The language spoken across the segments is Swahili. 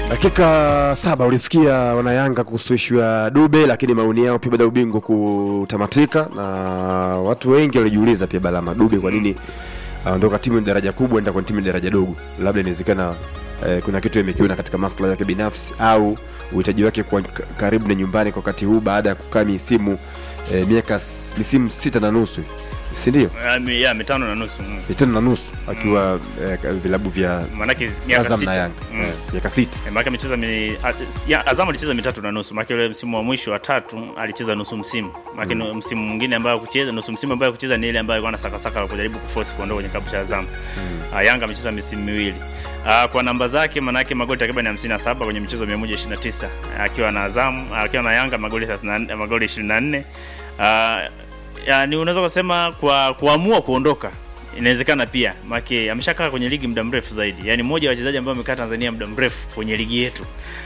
Dakika saba ulisikia wanayanga kuhusu ishu ya Dube, lakini maoni yao pia baada ya ubingwa kutamatika, na watu wengi walijiuliza pia Balama Dube kwa nini aondoka timu ya daraja kubwa enda kwenye timu ya daraja dogo. Labda inawezekana eh, kuna kitu imekiona katika maslahi yake binafsi au uhitaji wake kwa karibu na nyumbani kwa wakati huu baada ya kukaa misimu eh, miaka misimu sita na nusu hivi, si ndio? Ya, mi- ya mitano na nusu mm. Mitano na nusu akiwa eh, vilabu vya Maanake miaka Azam na sita Yanga Mm. eh, miaka sita Eh, Maana amecheza mi, a- ya, Azam alicheza mitatu na nusu. Maana ule msimu wa mwisho wa tatu alicheza nusu msimu. Maana mm. msimu mwingine ambao kucheza nusu msimu ambao kucheza ni ile ambayo alikuwa anasaka saka kujaribu kuforce kuondoka kwenye klabu cha Azam. Mm. Yanga amecheza misimu miwili. Uh, kwa namba zake maana yake magoli takriban 57 kwenye michezo 129 akiwa na Azam, akiwa na Yanga magoli 34 magoli 24. Uh, yani unaweza kusema kwa kuamua kuondoka inawezekana pia make ameshakaa kwenye ligi muda mrefu zaidi yaani mmoja wa wachezaji ambao amekaa tanzania muda mrefu kwenye ligi yetu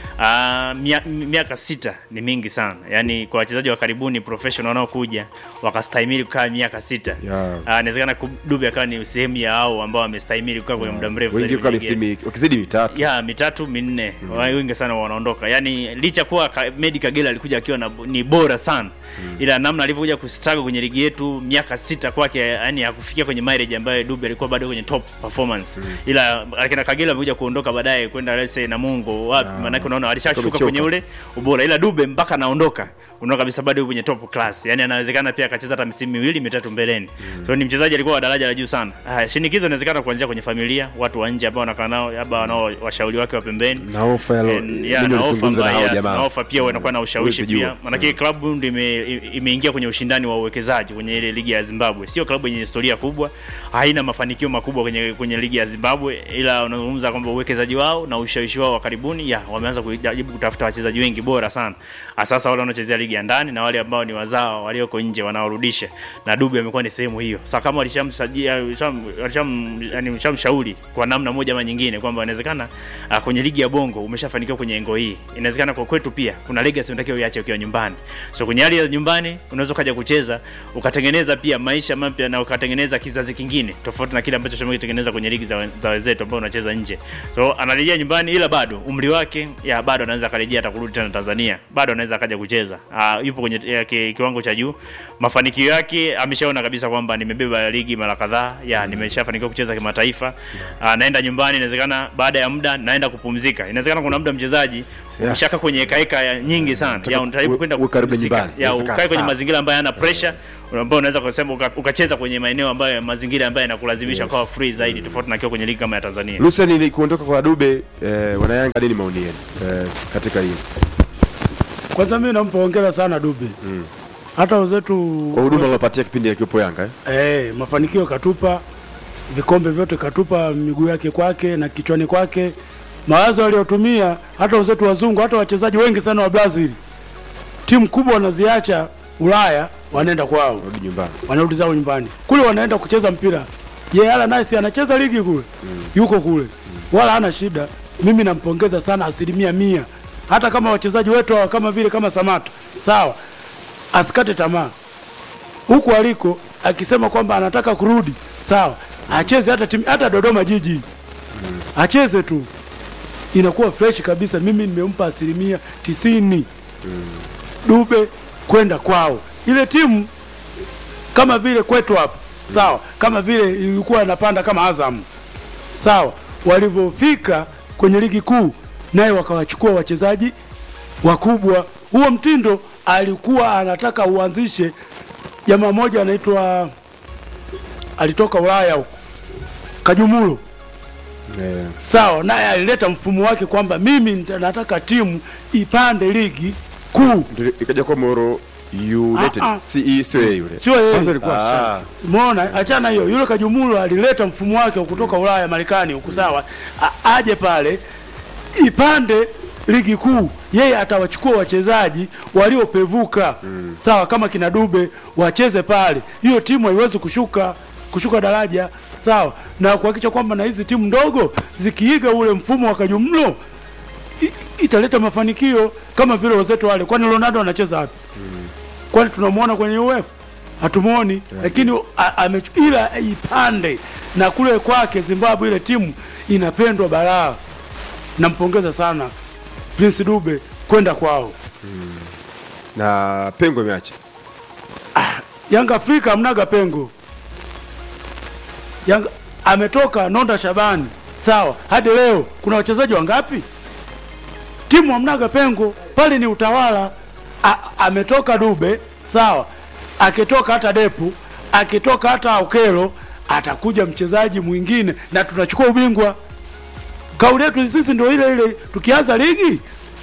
uh, mia, miaka sita ni mingi sana yaani kwa wachezaji wa karibuni professional wanaokuja wakastahimili kukaa miaka sita Yeah. Ah, inawezekana ku- dube akawa ni sehemu ya hao ambao wamestahimili kukaa kwenye muda mrefu wengi zaidi kwa kwenye ligi yetu misimu wakizidi mitatu ya mitatu minne mm. wengi sana wanaondoka yani licha kuwa ka, Medi Kagera alikuja akiwa na, ni bora sana mm. ila namna alivyokuja kustruggle kwenye ligi yetu miaka sita kwake yani hakufikia kwenye mileage ambayo Dube alikuwa bado kwenye top performance mm. ila akina Kagera amekuja kuondoka baadaye kwenda let's say Namungo wapi Ah. maana unaona alishashuka Amechoka. kwenye ule ubora ila Dube mpaka anaondoka unaona kabisa bado yuko kwenye top class yani anawezekana pia akacheza hata misimu miwili mitatu mbeleni mm. so ni mchezaji alikuwa wa daraja la juu sana ah, shinikizo inawezekana kuanzia kwenye familia watu wa nje ambao wanakaa nao labda wanao washauri wake wa pembeni na ofa ya lo- And, yeah, mimi na ofa nilizungumza na ambayo, hao yes, jamaa na ofa pia wanakuwa na ushawishi Huwezi pia jua. maanake klabu ndio ime, imeingia kwenye ushindani wa uwekezaji kwenye ile ligi ya Zimbabwe. Sio klabu yenye historia kubwa, haina mafanikio makubwa kwenye kwenye ligi ya Zimbabwe, ila unazungumza kwamba uwekezaji wao na ushawishi wao wa karibuni, ya wameanza kujaribu kutafuta wachezaji wengi bora sana, sasa wale wanaochezea ligi ya ndani na wale ambao ni wazao walioko nje wanaorudisha, na Dube amekuwa ni sehemu hiyo. Sasa kama walishamsajia walisham, walisham, yani walishamshauri kwa namna moja ama nyingine kwamba inawezekana uh, kwenye ligi ya Bongo umeshafanikiwa kwenye engo hii, inawezekana kwa kwetu pia kuna legacy unatakiwa uiache ukiwa nyumbani. So kwenye hali ya nyumbani unaweza ukaja kucheza ukatengeneza pia maisha mapya na ukatengeneza kizazi kingine tofauti na kile ambacho tumekitengeneza kwenye ligi za, za wenzetu ambao unacheza nje. So anarejea nyumbani, ila bado umri wake ya bado anaweza akarejea atakurudi tena Tanzania, bado anaweza akaja kucheza. Uh, yupo kwenye ya, ki, kiwango cha juu. Mafanikio yake ameshaona kabisa kwamba nimebeba ligi mara kadhaa, ya nimeshafanikiwa kucheza kimataifa. Uh, naenda nyumbani, inawezekana baada ya muda naenda kupumzika. Inawezekana kuna muda mchezaji umeshaka kwenye heka heka ya nyingi sana, ya unataka kwenda uwe karibu kupumzika. nyumbani. ya Inawezekana, ukae kwenye sawa. mazingira ambayo yana pressure ambao unaweza kusema uka- ukacheza kwenye maeneo ambayo mazingira ambayo yanakulazimisha Yes. kuwa free zaidi tofauti na kiwa kwenye ligi kama ya Tanzania. Lucian, ni kuondoka kwa Dube eh, wanayanga nini maoni yenu eh, katika hili Kwanza mimi nampa hongera sana Dube hata wenzetu kwa huduma alopatia kipindi akiwepo Yanga eh? eh, mafanikio katupa, vikombe vyote katupa, miguu yake kwake na kichwani kwake, mawazo aliyotumia. Hata wenzetu wazungu, hata wachezaji wengi sana wa Brazil, timu kubwa wanaziacha Ulaya, wanaenda kwao, Rudi nyumbani wanarudi zao nyumbani kule, wanaenda kucheza mpira. Je, Ala Nice anacheza ligi kule, yuko kule, wala hana shida. Mimi nampongeza sana asilimia mia, hata kama wachezaji wetu hawa kama vile kama Samata, sawa, asikate tamaa huku aliko, akisema kwamba anataka kurudi, sawa, acheze hata timu, hata Dodoma Jiji acheze tu, inakuwa fresh kabisa. Mimi nimempa asilimia tisini Dube kwenda kwao, ile timu kama vile kwetu hapa sawa, kama vile ilikuwa inapanda kama Azam sawa, walivyofika kwenye ligi kuu, naye wakawachukua wachezaji wakubwa. Huo mtindo alikuwa anataka uanzishe. Jamaa moja anaitwa alitoka Ulaya huko Kajumulo, eh, sawa, naye alileta mfumo wake kwamba mimi nita- nataka timu ipande ligi kuu, ndio ikaja kwa Moro United Ah, ah. si sio yeye yule sio yeye. Kwanza ilikuwa Ah. sharti. Umeona, achana hiyo. Yule Kajumulo alileta mfumo wake wa kutoka Ulaya, Marekani huku, sawa, A- aje pale ipande ligi kuu, yeye atawachukua wachezaji waliopevuka sawa, kama kina Dube wacheze pale, hiyo timu haiwezi kushuka kushuka daraja sawa, na kuhakikisha kwamba na hizi timu ndogo zikiiga ule mfumo wa Kajumulo i- italeta mafanikio kama vile wenzetu wale. Kwani Ronaldo anacheza wapi? Kwani tunamwona kwenye UEFA? Hatumuoni, lakini a- ame- ila ipande na kule kwake Zimbabwe, ile timu inapendwa balaa. Nampongeza sana Prince Dube kwenda kwao. na pengo imeacha Yanga Afrika hamnaga pengo. Yanga ametoka Nonda Shabani, sawa, hadi leo kuna wachezaji wangapi? Timu hamnaga pengo pale, ni utawala. A, ametoka Dube, sawa, akitoka hata Depu, akitoka hata Okelo, atakuja mchezaji mwingine na tunachukua ubingwa. Kauli yetu sisi ndio ile ile, tukianza ligi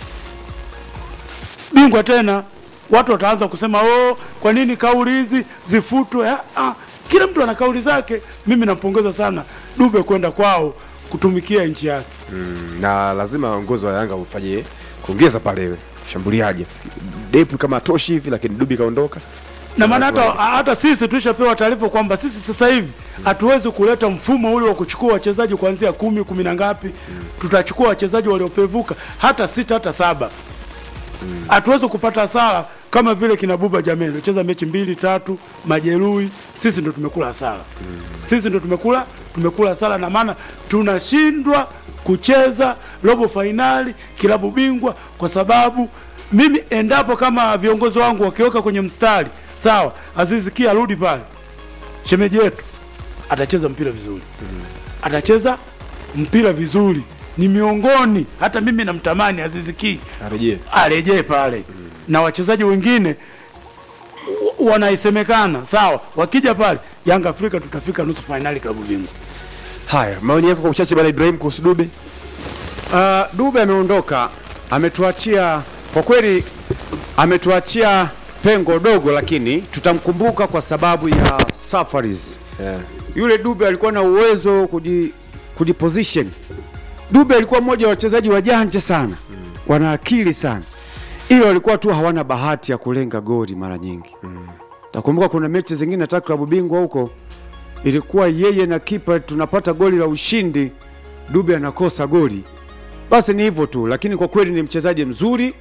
bingwa tena, watu wataanza kusema oh, kwa nini kauli hizi zifutwe? Ah, ah, kila mtu ana kauli zake. Mimi nampongeza sana Dube kwenda kwao kutumikia nchi yake. mm, na lazima uongozi wa Yanga ufanye kuongeza pale shambuliaji Depu kama atoshi hivi, lakini Dubi kaondoka na maana hata, Lazima- hata sisi tulishapewa taarifa kwamba sisi sasa hivi hatuwezi kuleta mfumo ule wa kuchukua wachezaji kuanzia kumi kumi na ngapi. Tutachukua wachezaji waliopevuka hata sita hata saba. Hatuwezi kupata hasara kama vile kina Buba Jamel cheza mechi mbili tatu majeruhi, sisi ndo tumekula hasara. Sisi ndo tumekula tumekula hasara, na maana tunashindwa kucheza robo fainali kilabu bingwa kwa sababu mimi endapo kama viongozi wangu wakiweka kwenye mstari sawa, Azizi Ki arudi pale, shemeji yetu atacheza mpira vizuri, atacheza mpira vizuri, ni miongoni hata mimi namtamani Azizi Ki arejee arejee pale na wachezaji wengine w- wanaisemekana sawa, wakija pale Yanga Afrika tutafika nusu fainali klabu bingwa. Haya, maoni yako kwa uchache bwana Ibrahim kuhusu Dube? Uh, Dube ameondoka, ametuachia kwa kweli, ametuachia pengo dogo, lakini tutamkumbuka kwa sababu ya safaris. Yeah. Yule Dube alikuwa na uwezo kuji, kujiposition. Dube alikuwa mmoja wa wachezaji wajanja sana, wana akili sana, ila walikuwa tu hawana bahati ya kulenga goli mara nyingi. Nakumbuka kuna mechi zingine hata klabu bingwa huko ilikuwa yeye na kipa tunapata goli la ushindi, Dube anakosa goli. Basi ni hivyo tu, lakini kwa kweli ni mchezaji mzuri,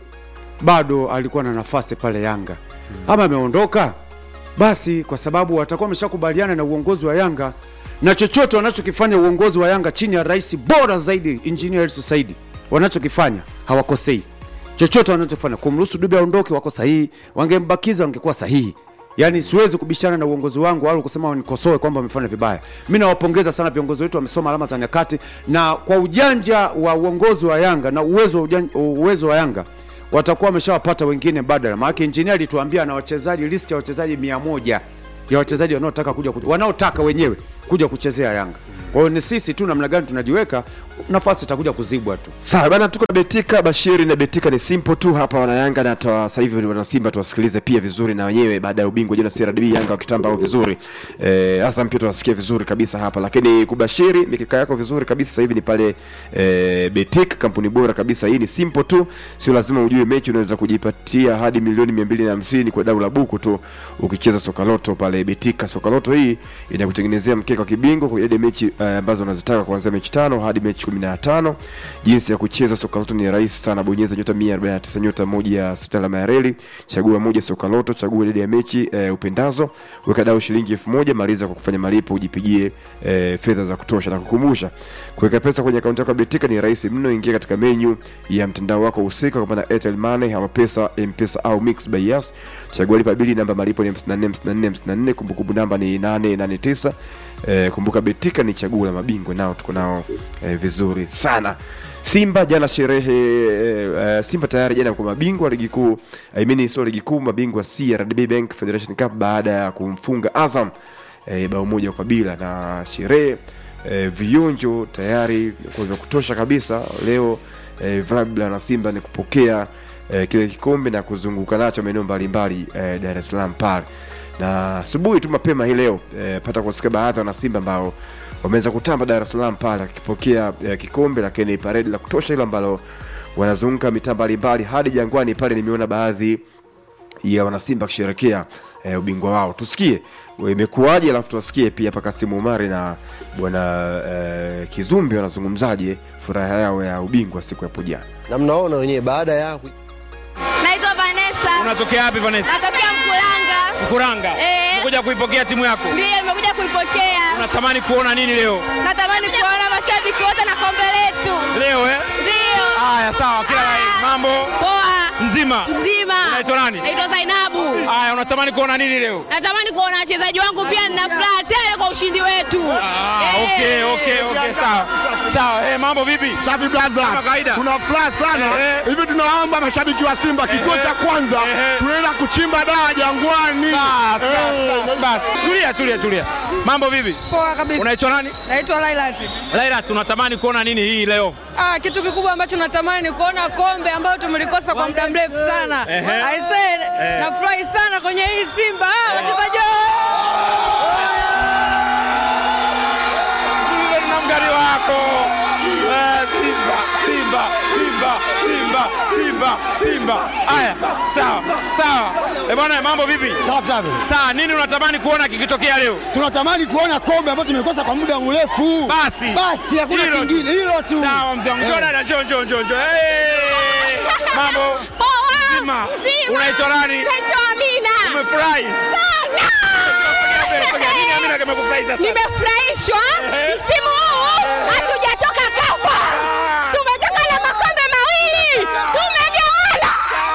bado alikuwa na nafasi pale Yanga. Ama ameondoka basi, kwa sababu watakuwa wameshakubaliana na uongozi wa Yanga na chochote wanachokifanya uongozi wa Yanga chini ya rais bora zaidi Engineer Hersi Said, wanachokifanya hawakosei. Chochote wanachofanya kumruhusu Dube aondoke, wako sahihi. Wangembakiza wangekuwa sahihi. Yaani siwezi kubishana na uongozi wangu au kusema nikosoe kwamba wamefanya vibaya. Mimi nawapongeza sana viongozi wetu, wamesoma alama za nyakati, na kwa ujanja wa uongozi wa Yanga na uwezo wa ujan- uwezo wa Yanga watakuwa wameshawapata wengine badala. Maana engineer alituambia na wachezaji list ya wachezaji mia moja ya wachezaji wanaotaka kuja kuja wanaotaka wenyewe kuja kuchezea Yanga. Kwa hiyo ni sisi tu namna gani tunajiweka, nafasi itakuja kuzibwa tu. Sawa bana, tuko na Betika Bashiri na Betika ni simple tu hapa, wana Yanga na toa sasa hivi wana Simba tuwasikilize pia vizuri na wenyewe baada ya ubingwa jana CRDB Yanga wakitamba au vizuri eh, hasa mpira tuwasikie vizuri kabisa hapa, lakini kubashiri mikika yako vizuri kabisa sasa hivi ni pale eh, Betika, kampuni bora kabisa. Hii ni simple tu, sio lazima ujue mechi, unaweza kujipatia hadi milioni 250 kwa dau la buku tu ukicheza soka loto pale Betika. Soka loto hii inakutengenezea mkeka wa kibingwa kwa ile mechi eh, ambazo unazitaka kuanzia mechi tano hadi mechi 15. Jinsi ya kucheza soka loto ni rahisi sana, bonyeza nyota 149 nyota moja ya sita alama ya reli, chagua moja soka loto, chagua idadi ya mechi eh, upendazo, weka dau shilingi 1000, maliza kwa kufanya malipo, ujipigie eh, fedha za kutosha. Na kukumbusha kuweka pesa kwenye akaunti yako ya Betika ni rahisi mno. Ingia katika menyu ya mtandao wako husika, kwa maana Airtel Money, Hama Pesa, M-Pesa au Mix by Yas. Chagua lipa bili, namba malipo ni 54 54 54, kumbukumbu namba ni 889. Eh, kumbuka Betika ni chaguo la mabingwa, nao tuko nao eh, vizuri sana. Simba jana sherehe eh, eh, Simba tayari jana kwa mabingwa wa ligi kuu I mean sio ligi kuu, mabingwa CRDB Bank Federation Cup baada ya kumfunga Azam eh, bao moja kwa bila na sherehe eh, vionjo tayari kwa vya kutosha kabisa leo eh, Vlabla na Simba ni kupokea eh, kile kikombe na kuzunguka nacho maeneo mbalimbali eh, Dar es Salaam pale na asubuhi tu mapema hii leo eh, pata kusikia baadhi ya wanasimba ambao wameweza kutamba Dar es Salaam pale akipokea eh, kikombe, lakini paredi la kutosha hilo ambalo wanazunguka mitaa mbalimbali hadi Jangwani pale. Nimeona baadhi ya wanasimba kusherekea eh, ubingwa wao. Tusikie imekuwaje, alafu tuwasikie pia paka Simu Umari na bwana eh, Kizumbi wanazungumzaje furaha yao ya ubingwa siku ya hapo jana. na mnaona wenyewe baada ya Naitwa Vanessa. Unatokea wapi Vanessa? Natokea Mkulanga. Mkuranga. Eh. Umekuja kuipokea timu yako. Ndiyo, nimekuja kuipokea. Unatamani kuona nini leo? Natamani kuona mashabiki wote na kombe letu. Leo eh? Ndiyo. Haya sawa, kila la heri. mambo Poa. mzima. Mzima. Unaitwa nani? Naitwa Zainabu. Haya, unatamani kuona nini leo? Natamani kuona wachezaji wangu pia nina furaha tele kwa ushindi wetu. Ah, Eh. okay, okay, okay, sawa. Sawa, eh, mambo vipi? Safi blaza, Kama kawaida. tuna furaha sana Ehe. hivi. Tunaomba mashabiki wa Simba, kituo Ehe. cha kwanza Ehe. tunaenda kuchimba dawa Jangwani. Bas, Eh, bas, bas. Tulia, tulia, tulia. Mambo vipi? Poa kabisa. Unaitwa nani? Naitwa Lailat. Laila, tunatamani kuona nini hii leo? Ah, kitu kikubwa ambacho natamani ni kuona kombe ambayo tumelikosa kwa muda mrefu sana. Ehe. I said, nafurahi sana kwenye hii Simba. Ah, wachezaji Yule na mgari wako. Eh, Simba, Simba, Simba, Simba, Simba, Simba. Haya, sawa, sawa. Eh, bwana, mambo vipi? safi safi. Sawa, nini unatamani kuona kikitokea leo? Tunatamani kuona kombe ambayo tumekosa kwa muda mrefu. Basi. Basi hakuna Hilo tu. kingine, hilo tu. Sawa, mzee wangu. Njoo dada, njoo, njoo, njoo, njoo. Eh, Mambo. Poa. Mzima. Mzima. Unaitwa nani? Naitwa Amina. Umefurahi? Sana. Nini Amina kimekufurahisha sana? Nimefurahishwa Ehe. msimu huu hatujatoka kapa, tumetoka na makombe mawili, tumegawana.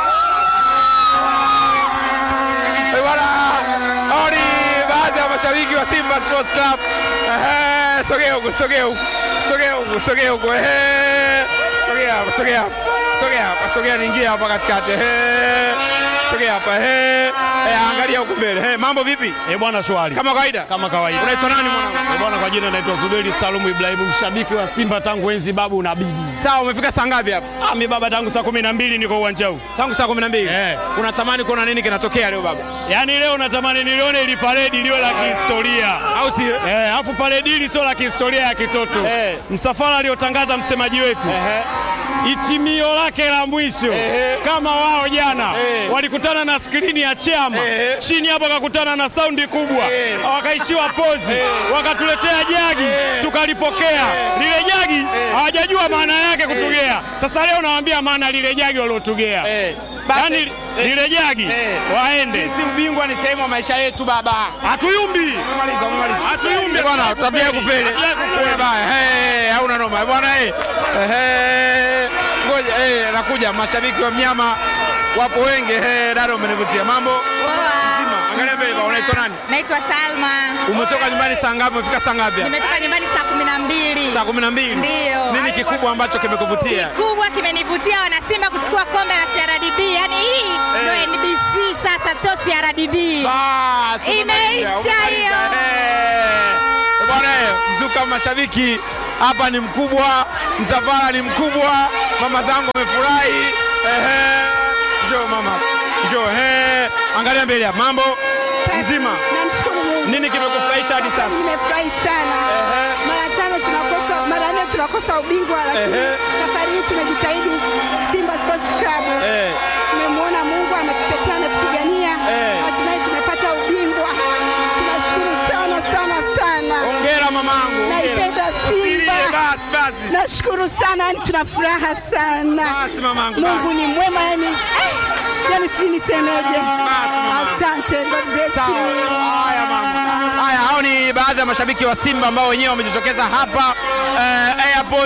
Eh, bwana, hao ni baadhi ya mashabiki wa Simba Sports Club. Ehe, sogea huko, sogea huko. Sogea huko, sogea huko. Ehe. Sogea hapa, sogea hapa. Sogea hapa, sogea niingie hapa katikati. Ehe. Sogea hapa. Ehe. Eh, angalia huko mbele. Ehe, mambo vipi? Eh bwana, shwari Kama kawaida. kama kawaida. Unaitwa nani mwanangu? Eh bwana, kwa jina naitwa Zuberi Salumu Ibrahimu, mshabiki wa Simba tangu enzi babu na bibi. Sawa, umefika saa ngapi hapa? Ah, mi baba, tangu saa kumi na mbili niko uwanja huu. Tangu saa 12. Eh. Unatamani kuona nini kinatokea leo baba? Yaani leo natamani nilione ili paredi liwe la kihistoria. Au si? Eh, afu paredi hili sio la kihistoria ya kitoto. Eh. Msafara aliotangaza msemaji wetu Ehe. itimio lake la mwisho Ehe. kama wao jana Eh. walikutana na skrini ya chama Ehe. chini hapo wakakutana na saundi kubwa Eh. wakaishiwa pozi wakatuletea jagi Eh. tukalipokea lile jagi hawajajua maana yake kutugea sasa leo nawaambia maana lile jagi waliotugea Eh. Basi- yaani eh. lile jagi Eh. waende Sisi ubingwa ni sehemu ya maisha yetu baba. hatuyumbi Umemaliza, umemaliza. hatuyumbi Bwana, tabia kufeli. Hatujawahi kufeli. Kuna baya. Eh, hauna noma. Bwana eh. Eh. Ngoja eh, nakuja mashabiki wa mnyama wapo wengi. Eh, dada umenivutia. Mambo? Zima. Angalia mbele bwana, unaitwa nani? Naitwa Salma, Umetoka nyumbani saa ngapi? Umefika saa ngapi? hapa? nimetoka nyumbani saa kumi na mbili. Saa 12. Ndiyo. Nini kikubwa ambacho kimekuvutia? Kikubwa kimenivutia wanasimba kuchukua kombe la CRDB, yani hii ndio NBC sasa, sio CRDB. Basi, Imeisha umemaliza, hiyo. Eh. Bwana eh, mzuka wa mashabiki hapa ni mkubwa, msafara ni mkubwa, mama zangu wamefurahi. Ehe, njoo mama, njoo. Ehe, angalia mbele hapa, mambo mzima. Namshukuru Mungu. Nini kimekufurahisha hadi sasa? Nimefurahi sana. Ehe. Mara tano tunakosa, mara nne tunakosa ubingwa, lakini Ehe. safari hii tumejitahidi. Simba Sports Club Eh, tumemwona Mungu ametutetea, ametupigania, Eh. hatimaye tumepata ubingwa. Tunashukuru sana sana sana. hongera mamangu. hongera. Naipenda Usilie, Simba. Basi basi. Nashukuru sana, yani tuna furaha sana. Basi mamangu. Mungu basi. ni mwema, yani eh, yani si nisemeje. mama. Asante, God bless Sawa. you. Haya mama. Haya, hao ni baadhi ya mashabiki wa Simba ambao wenyewe wamejitokeza hapa eh, airport